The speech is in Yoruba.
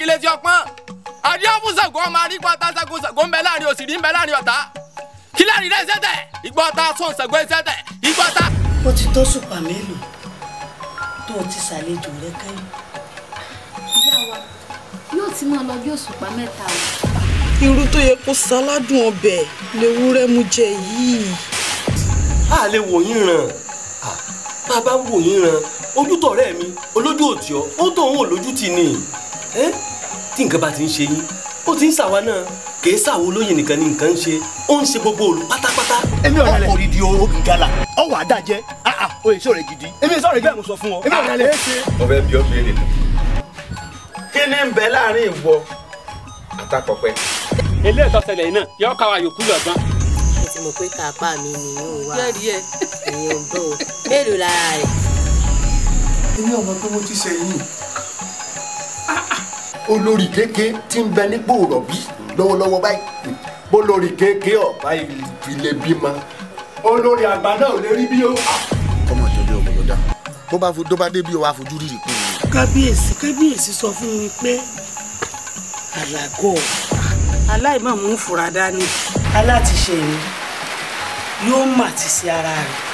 kílé tí ọpọ́n adéhùnsàgó ọmọ arígbọ́ tásàgó sàgó ń bẹ láàrin òsìrí ń bẹ láàrin ọ̀tá kí láàrin rẹ̀ ṣẹ́tẹ̀ ìgbọ́ ta sún sàgó ṣẹ́tẹ̀ ìgbọ́ ta. ó ti tó sùpà mélòó tó o ti ṣàlejò rẹ kẹ́yìn. ìyá wa yóò ti máa lọ bí òṣùpá mẹ́ta o. irú tó yẹ kó sáládùn ọbẹ̀ lewúrẹ́ mú jẹ yìí. a lè wò yín ràn Ah, bàbá ń wò yín ràn ojútọ̀ ọ̀rẹ́ mi olójú òtí ọ ó tó òun ò lójú tì ní ẹ́ tí nǹkan bá ti ń ṣe yín ó ti ń ṣàwa náà kì í ṣàwo olóyè nìkan ni nǹkan ń ṣe ó ń ṣe gbogbo òlu pátápátá. èmi ò rẹlẹ̀ ọkọ̀ òdìdí ogun gala ọwọ́ àdájẹ́ o èso rẹ̀ gidi èmi sọ̀rọ̀ gidi mo sọ fún ọ èmi ò rẹlẹ̀ ọbẹ̀ bí ọ béèrè kí ni ń bẹ láàrin ìwọ àtàkọ̀pẹ́. ilé ìtọ́sẹ̀lẹ̀ yìí náà yọ ká wa yòókù lọ́gbọ́n. mo ti mọ̀ pé kápá mi ni yóò wá jẹ́rìí ẹ̀. ìyẹn ò bọ̀ mélòó lára rẹ̀. èmi ọmọ pé mo ti ṣe yìí olórí kéèké tí ń bẹ nípò rọ̀bí lọ́wọ́lọ́wọ́ báyìí bólórí kéèké ọ̀bá ilé bímọ olórí àgbà náà ò lè rí bí ó. ọmọ ìjọba ọmọ ló dá bó bá fo- tó bá dé bí o wá fojú rírì kú ni. kábíyèsí kábíyèsí sọ fún mi pé àlàgọ́ aláìmọ̀ mú fura dání alátiṣe mi yóò mà ti ṣe ara rẹ̀